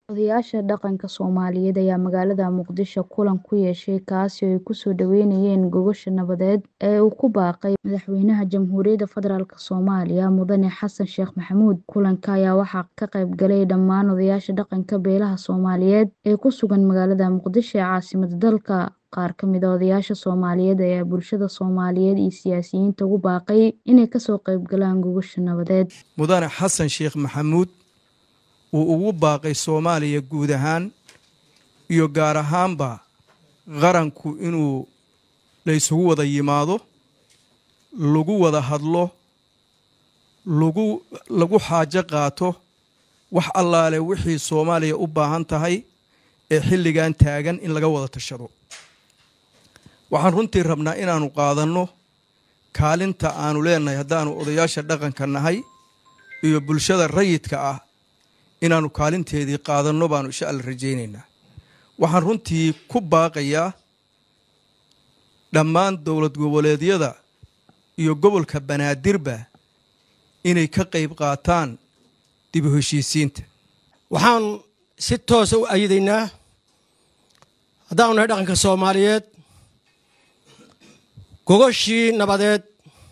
Odayaasha dhaqanka Soomaaliyeed ayaa magaalada Muqdisho kulan ku yeeshay kaasi oo ay ku soo dhaweynayeen gogosha nabadeed ee uu ku baaqay Madaxweynaha Jamhuuriyadda Federaalk Soomaaliya Mudane Xasan Sheekh Maxamuud. Kulanka ayaa waxaa ka qayb galay dhammaan odayaasha dhaqanka beelaha Soomaaliyeed ee ku sugan magaalada Muqdisho ee caasimadda dalka. Qaar ka mid ah odayaasha Soomaaliyeed ayaa bulshada Soomaaliyeed iyo siyaasiyiinta ugu baaqay inay ka soo qayb galaan gogosha nabadeed. Mudane Xasan Sheekh Maxamuud uu ugu baaqay Soomaaliya guud ahaan iyo gaar ahaanba qaranku inuu la isugu wada yimaado lagu wada hadlo lagu lagu xaajo qaato wax allaale wixii Soomaaliya u baahan tahay ee xilligan taagan in laga wada tashado waxaan runtii rabnaa inaanu qaadanno kaalinta aanu leenahay haddaanu odayaasha dhaqanka nahay iyo bulshada rayidka ah inaanu kaalinteedii qaadanno baanu insha alla rajaynaynaa waxaan runtii ku baaqayaa dhammaan dowlad goboleedyada iyo gobolka banaadirba inay ka qayb qaataan dib u heshiisiinta waxaan si toosa u ayidaynaa haddaanu nahay dhaqanka soomaaliyeed gogoshii nabadeed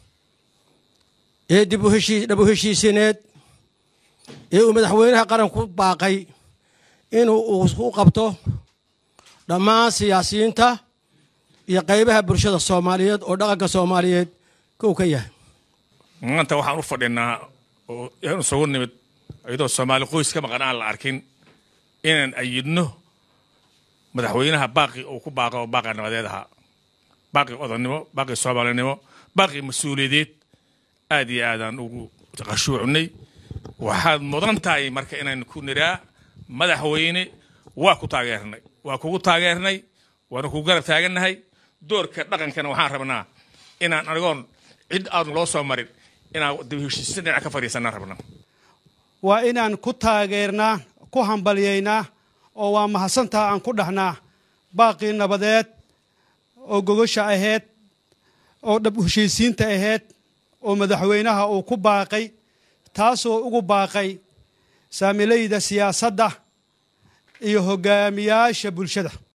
ee dib dhab u heshiisineed ee uu madaxweynaha qaranku baaqay inuu u qabto dhammaan siyaasiyiinta iyo qaybaha bulshada soomaaliyeed oo dhaqanka soomaaliyeed kow ka yahay maanta waxaan u fadhinaa oo isugu nimid iyadoo soomaali qoys ka maqan aan la arkin inaan ayidno madaxweynaha baaqi uu ku baaqo baaqi nabadeed ahaa baaqi odannimo baaqi soomaalinimo baaqi mas-uuliyadeed aad iyo aadaan ugu qashuucnay waxaad mudan tahay marka inaan ku niraa madaxweyne waa ku taageernay waa kugu taageernay waana kugu garab taagannahay doorka dhaqankana waxaan rabnaa inaan anigoon cid aanu loo soo marin inaan dib heshiisya dhinac ka fadhiisanaan rabnaa waa inaan ku taageernaa ku hambalyaynaa oo waa mahadsantaa aan ku dhahnaa baaqii nabadeed oo gogosha ahayd oo dhab heshiisiinta ahayd oo madaxweynaha uu ku baaqay taasoo ugu baaqay saamilayda siyaasadda iyo hogaamiyaasha bulshada